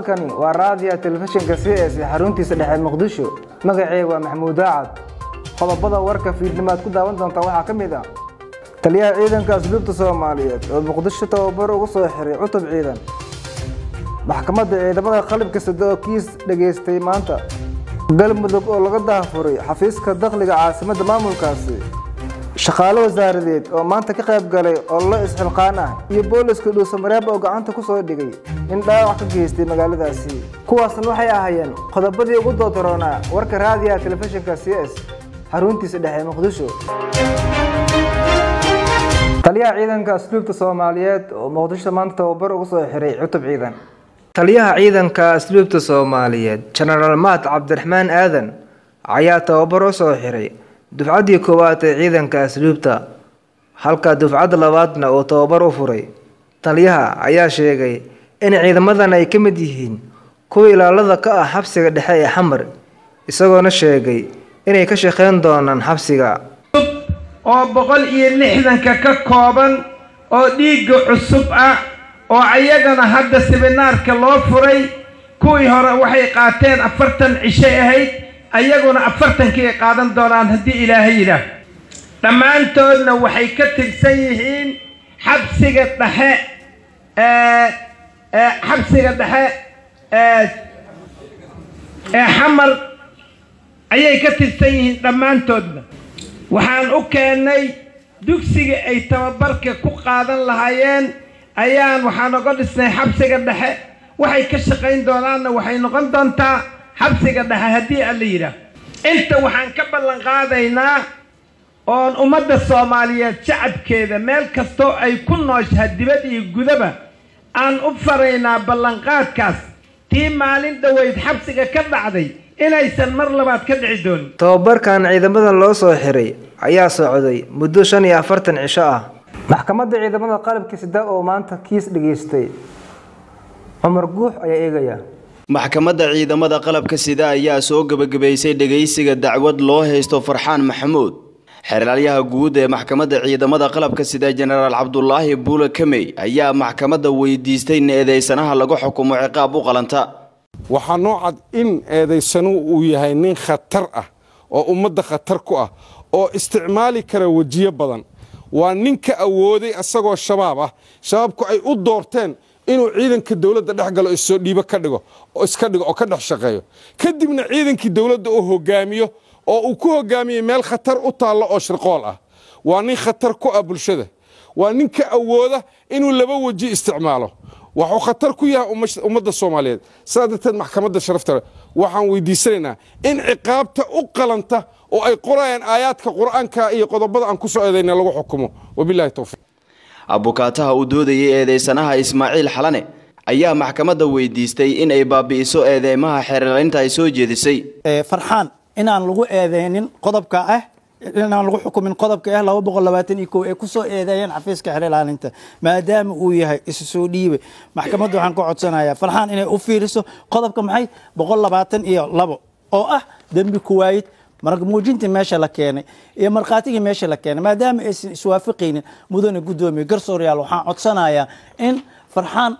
halkani waa raadiya telefishinka c s ee xaruntiisa dhexe muqdisho magaceyga waa maxamuud daacad qodobada warka fiidnimaad ku daawan doontaa waxaa ka mid ah taliyaha ciidanka asluubta soomaaliyeed oo muqdisho tababar ugu soo xiray cutub ciidan maxkamadda ciidamada qalabka sida oo kiis dhegaystay maanta galmudug oo laga daafuray xafiiska dakhliga caasimadda maamulkaasi shaqaale wasaaradeed oo maanta ka qayb galay ololo isxilqaan ah iyo booliska dhuusamareeb oo gacanta ku soo dhigay in dhaawac ka geystay magaaladaasi kuwaasna waxay ahaayeen qodobadii ugu doodoroonaa warka raadiyaha telefishinka c s xaruntiisa dhexe muqdisho taliyaha ciidanka asluubta soomaaliyeed oo muqdisho maanta tababar ugu soo xiray cutub ciidan taliyaha ciidanka asluubta soomaaliyeed jenaraal maat cabdiraxmaan aadan ayaa tababar u soo xiray dufcaddii koowaad ee ciidanka asluubta halka dufcadda labaadna uu tababar u furay taliyaha ayaa sheegay in ciidamadan ay ka mid yihiin kuwa ilaalada ka ah xabsiga dhexe ee xamar isagoona sheegay inay ka shaqeyn doonaan xabsiga oo boqol iyo lixdanka ka kooban oo dhiigga cusub ah oo ayagana hadda sibinaarka loo furay kuwii hore waxay qaateen afartan cishay ahayd ayaguna afartankii ay qaadan doonaan haddii ilaahay yidhaah dhammaantoodna waxay ka tirsan yihiin xabsiga dhexe ee xabsiga dhexe ee ee xamar ayay ka tirsan yihiin dhammaantoodna waxaan u keennay dugsiga ay tababarka ku qaadan lahaayeen ayaan waxaan oga dhisnay xabsiga dhexe waxay ka shaqayn doonaanna waxay noqon doontaa xabsiga dhexe haddii alla yidhaah inta waxaan ka ballan qaadaynaa oon ummadda soomaaliyeed shacabkeeda meel kastoo ay ku nooshaha dibad iyo gudaba aan u faraynaa ballanqaadkaas tii maalin dhoweyd xabsiga ka dhacday inaysan mar labaad ka dhici doonin tababarkan ciidamadan loo soo xiray ayaa socday muddo shan iyo afartan cisho ah maxkamadda ciidamada qalabka sida oo maanta kiis dhegaystay cumar guux ayaa eegaya maxkamadda ciidamada qalabka sida ayaa soo gebagabaysay dhegaysiga dacwad loo haysto farxaan maxamuud xeeraalyaha guud ee maxkamadda ciidamada qalabka sida jenaraal cabdulaahi buule kamey ayaa maxkamadda weydiistay in eedeysanaha lagu xukumo ciqaab u qalanta waxaa noo cad in eedaysanu uu yahay nin khatar ah oo ummadda khatar ku ah oo isticmaali kara wejiyo badan waa ninka awooday asagoo shabaab ah shabaabku ay u doorteen inuu ciidanka dowladda dhex galo issoo dhiibo ka dhigo iska dhigo oo ka dhex shaqeeyo kadibna ciidankii dowladda uu hogaamiyo oo uu ku hogaamiyey meel khatar u taallo oo shirqool ah waa nin khatar ku ah bulshada waa ninka awooda inuu laba weji isticmaalo waxuu khatar ku yahay ummadda soomaaliyeed sidaa darteed maxkamadda sharafta waxaan weydiisanaynaa in ciqaabta u qalanta oo ay qorayaan aayaadka qur-aanka iyo qodobada aan ku soo eedayna lagu xukumo wabilahi towfiiq abukaataha uu doodayay eedeysanaha ismaaciil xalane ayaa maxkamadda weydiistay in ay baabi'iso eedeymaha xeerlaynta ay soo jeedisay farxaan inaan lagu eedeynin qodobka ah inaan lagu xukumin qodobka ah laba boqol labaatan iyo kow ee kusoo eedeeyeen xafiiska xeer ilaalinta maadaama uu yahay isu soo dhiibe maxkamadda waxaan ka codsanayaa farxaan inay u fiiriso qodobka maxay boqol labaatan iyo labo oo ah dembi kuwaayid marag muujintii meesha la keenay iyo markhaatigii meesha la keenay maadaama aysan iswaafaqaynin mudane guddoomiye garsooryaal waxaan codsanayaa in farxaan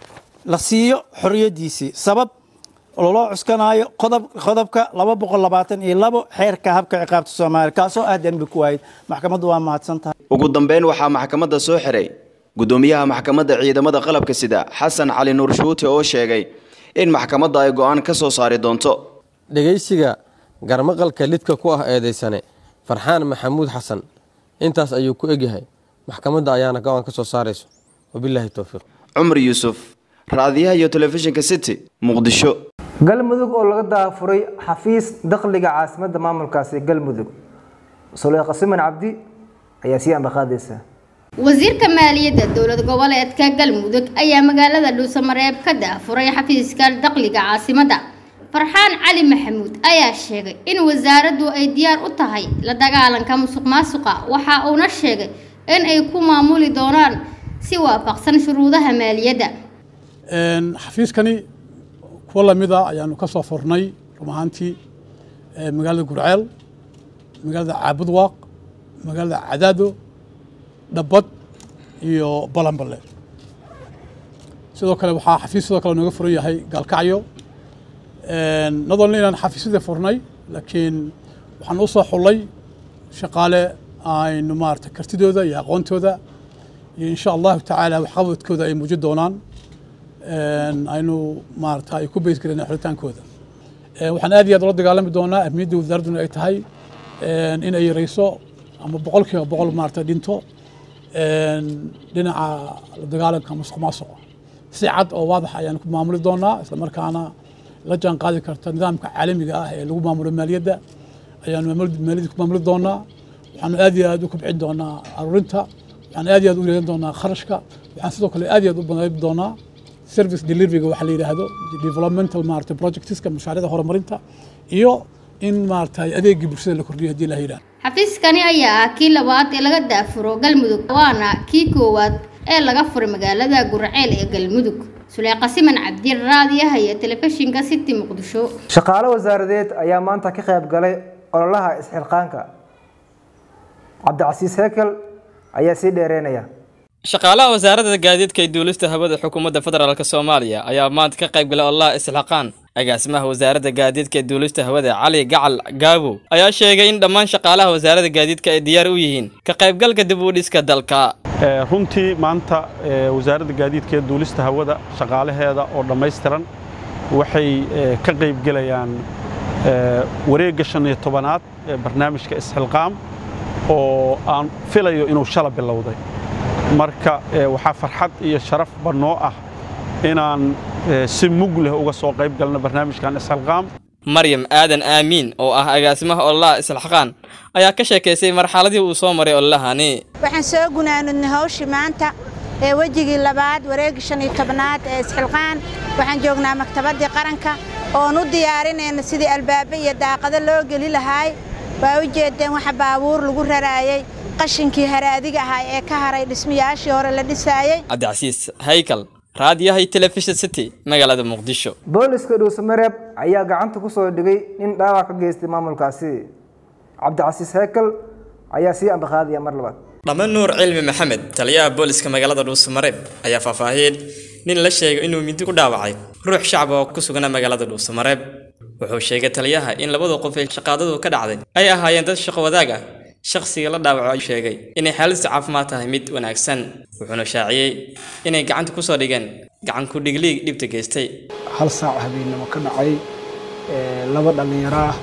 la siiyo xoriyadiisii sabab loo cuskanaayo qodobka laba boqol labaatan iyo labo xeerka habka ciqaabta soomaaliya kaasoo ah dembi ku waayid maxkamaddu waa mahadsan tahay ugu dambeyn waxaa maxkamadda soo xiray guddoomiyaha maxkamadda ciidamada qalabka sida xasan cali nuur shuute oo sheegay in maxkamadda ay go-aan ka soo saari doonto dhegaysiga garmaqalka lidka ku ah eedeysane farxaan maxamuud xasan intaas ayuu ku egyahay maxkamadda ayaana go-aan ka soo saarayso wabilaahi towfiiq cumar yuusuf raadiyaha iyo telefishinka city muqdisho galmudug oo laga daafuray xafiis dakhliga caasimadda maamulkaasi galmudug suleyqa siman cabdi ayaa sii ambaqaadaysa wasiirka maaliyadda dowlad goboleedka galmudug ayaa magaalada dhuusamareeb ka daafuray xafiiska dakhliga caasimadda farxaan cali maxamuud ayaa sheegay in wasaaraddu ay diyaar u tahay la dagaalanka musuq maasuqa waxa uuna sheegay in ay ku maamuli doonaan si waafaqsan shuruudaha maaliyadda xafiiskani kuwa lamida ayaanu ka soo furnay run ahaantii magaalada gurceel magaalada caabudwaaq magaalada cadaado dhabbad iyo balanballe sidoo kale waxaa xafiis sidoo kale nooga furan yahay gaalkacyo not only inaan xafiisyada furnay laakiin waxaan u soo xullay shaqaale aynu maarata kartidooda iyo aqoontooda iyo insha allahu tacaala waxqabadkooda ay muujin doonaan aynu maarata ay ku beys galeen xulitaankooda waxaan aad iyo aad ula dagaalami doonaa ahmiyadda wasaaradduna ay tahay in ay yareyso ama boqolkiiba boqol maarata dhinto dhinaca la dagaalanka musuq maasuqa si cad oo waadax ayaan ku maamuli doonaa isla markaana la jaan qaadi karta nidaamka caalamiga ah ee lagu maamulo maaliyadda ayaanu maaliyadda ku maamuli doonaa waxaanu aad iyo aad u kobcin doonaa aruurinta waxaan aad iyo aad u yareyn doonaa kharashka waxaan sidoo kale aad iyo aad u badayb doonaa service deliveryga waxa la yidhaahdo developmental maarata projectska mashaariicda horumarinta iyo in maarata adeegii bulshada la kordhiyo haddii la yidhahdo xafiiskani ayaa ah kii labaad ee laga daafuro galmudug waana kii koowaad ee laga furay magaalada gurceel ee galmudug suleeqa siman cabdi raadiyaha iyo telefishinka city muqdisho shaqaale wasaaradeed ayaa maanta ka qayb galay ololaha isxilqaanka cabdicasiis hekel ayaa sii dheereynaya shaqaalaha wasaaradda gaadiidka ee duulista hawada xukuumadda federaalk soomaaliya ayaa maanta ka qayb galay ololaha isxilqaan agaasimaha wasaaradda gaadiidka ee duulista hawada cali gacal gaabow ayaa sheegay in dhammaan shaqaalaha wasaaradda gaadiidka ay diyaar u yihiin ka qaybgalka dib u dhiska dalka runtii maanta wasaaradda gaadiidka ee duulista hawada shaqaalaheeda oo dhammaystiran waxay ka qaybgelayaan wareegga shan iyo tobanaad ee barnaamijka isxilqaam oo aan filayo inuu shala bilowday marka waxaa farxad iyo sharaf bannoo ah inaan si mug leh uga soo qayb galno barnaamijkan isxilqaam maryam aadan aamiin oo ah agaasimaha ololaha isxilqaan ayaa ka sheekaysay marxaladii uu soo maray ololahani waxaan soo gunaanudnay hawshii maanta ee wejigii labaad wareegii shan iyo tobnaad ee isxilqaan waxaan joognaa maktabaddii qaranka oon u diyaarinayna sidii albaabe iyo daaqado loo geli lahaay waa u jeedeen waxa baabuur lagu raraayey qashinkii haraadiga ahaa ee ka haray dhismayaashii hore la dhisaayey cabdicasiis haykal raadiyaha iyo telefishin city magaalada muqdisho booliska dhuusamareeb ayaa gacanta ku soo dhigay nin dhaawac ka geystay maamulkaasi cabdicasiis hekel ayaa sii ambaqaadaya mar labaad dhame nuur cilmi maxamed taliyaha booliska magaalada dhuusamareeb ayaa faahfaahiyeen nin la sheegay inuu mindi ku dhaawacay ruux shacab oo ku sugnaa magaalada dhuusamareeb wuxuu sheegay taliyaha in labada qof ee shaqaadadu ka dhacday ay ahaayeen dad shaqo wadaag ah shakhsiga la dhaawaco sheegay inay xaaladdiisa caafimaad tahay mid wanaagsan wuxuuna shaaciyey inay gacanta ku soo dhigeen gacan ku dhigliig dhibta geystay hal saac habeennimo ka dhacay laba dhallinyaro ah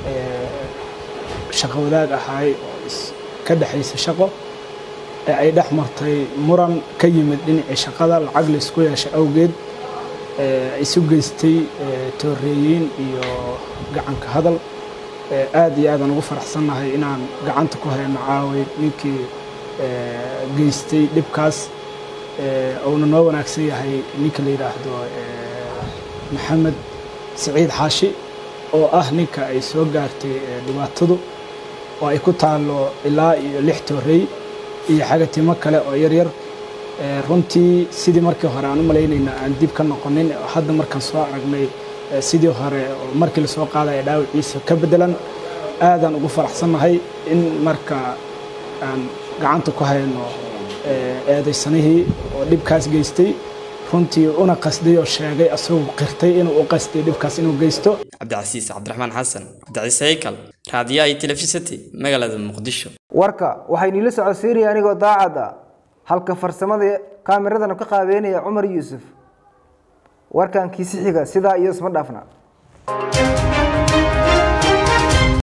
shaqo wadaag ahaay oo ka dhexaysa shaqo ee ay dhex martay muran ka yimid dhinacii shaqada lacag laysku yeeshay awgeed isu geystay tooreeyiin iyo gacanka hadal aad iyo aadaan ugu faraxsannahay inaan gacanta ku hayno caaway ninkii geystay dhibkaas uuna noo wanaagsan yahay ninka la yidhaahdo maxamed siciid xaashi oo ah ninka ay soo gaartay dhibaatadu oo ay ku taallo ilaa iyo lix toorey iyo xagatimo kale oo yaryar runtii sidii markii hore aan u malaynayna aan dib ka noqonin hadda markaan soo aragnay sidii hore markii lasoo qaadaya dhaawiciisa ka bedelan aadaan ugu faraxsannahay in marka aan gacanta ku hayno eedaysanihii oo dhibkaas geystay runtii una qasday oo sheegay asagoo qirtay inuu u qasday dhibkaas inuu geysto cabdicasiis cabdiraxmaan xasan cabdicasiis haykal raadiyaha iyo telefishinti magaalada muqdisho warka waxay niila socodsiinaya anigoo daacad ah halka farsamada kaamiradana ka qaabeynaya cumar yuusuf warkan kiisi xiga sidaa iyo isma dhaafna